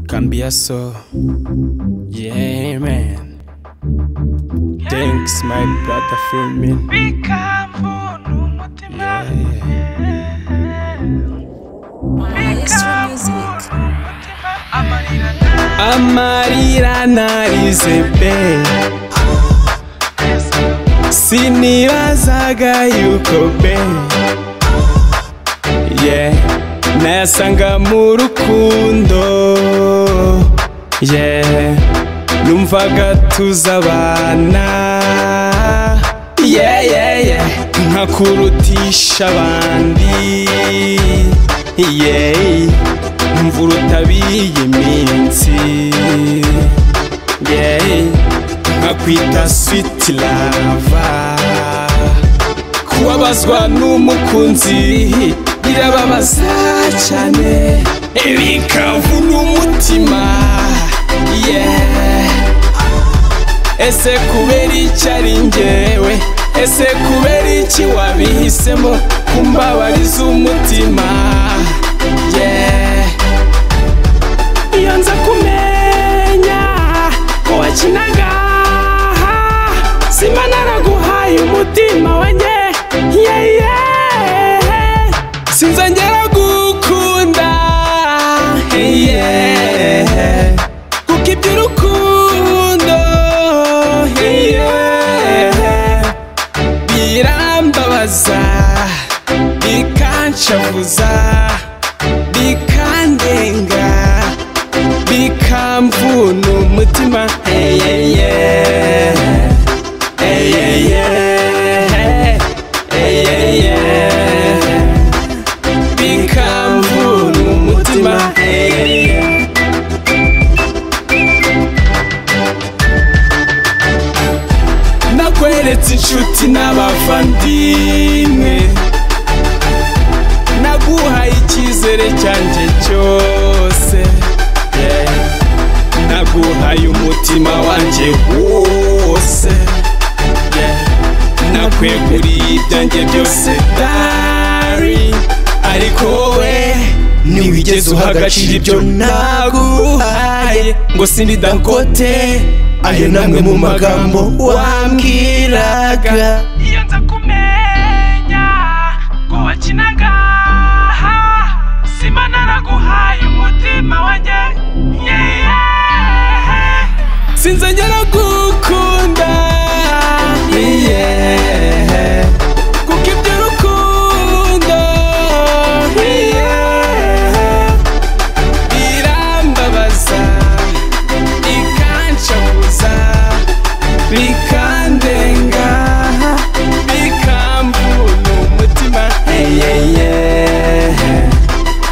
Cambiaso. Yeah, man. Thanks, my brother, filming. bikamvura umutima Yeah. Maestro Music. umutima amarira nta Amarira narize pe sinibazaga yuko be yeah nayasanga mu rukundo yeah numvaga tuzabana yeah yeah yeah nkakurutisha abandi yeah mvura utabiye iminsi yeah. nkakwita sweet lava kubabazwa n'umukunzi birababaza cyane bikavuna umutima yeah. ese kubera iki ari njyewe ese kubera iki wabihisemo kumbabariza umutima yeah. iyo nza kumenya ko wakinaga simba naraguhaye umutima wanjye yeye sinza ngera gukunda yeah. kuko iby'urukundo yeah. birambabaza bikanshavuza bikandenga bikamvuna umutima eyeye eyeye eyeye bikamvuna umutima eyeye nakweretse inshuti n'abavandimwe naguhaye icyizere cyanjye cyose yeah. naguhaye umutima wanjye wose yeah. nakweguriye ibyanjye byose dari ariko wowe ntiwigeze uha agaciro ibyo naguhaye ngo sindi dangote ayo namwe mu magambo wambwiraga iyo nza kumenya ko wakinaga simba naraguhaye umutima wanjye yeyehe sinze ngera gukunda yeah. kuko ibyo rukundo yeah. birambabaza bikancabuza bikandenga bikambuna umutima hey, yeah, yeah.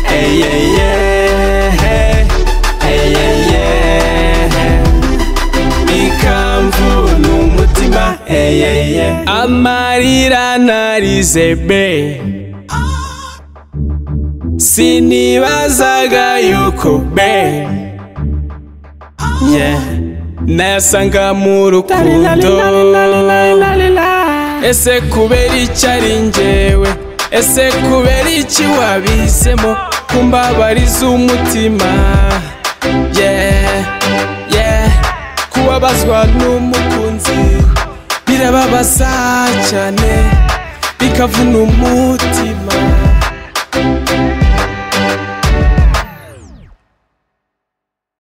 Hey, yeah, yeah. Hey, yeah, yeah bikamvuna umutima eyeye amarira narize be sinibazaga yuko be yeah. nayasanga mu rukundo ese kubera iki ari njyewe ese kubera iki wabihisemo kumbabariza umutima yeah, yeah. kubabazwa n'umukunzi birababaza cyane bikavuna umutima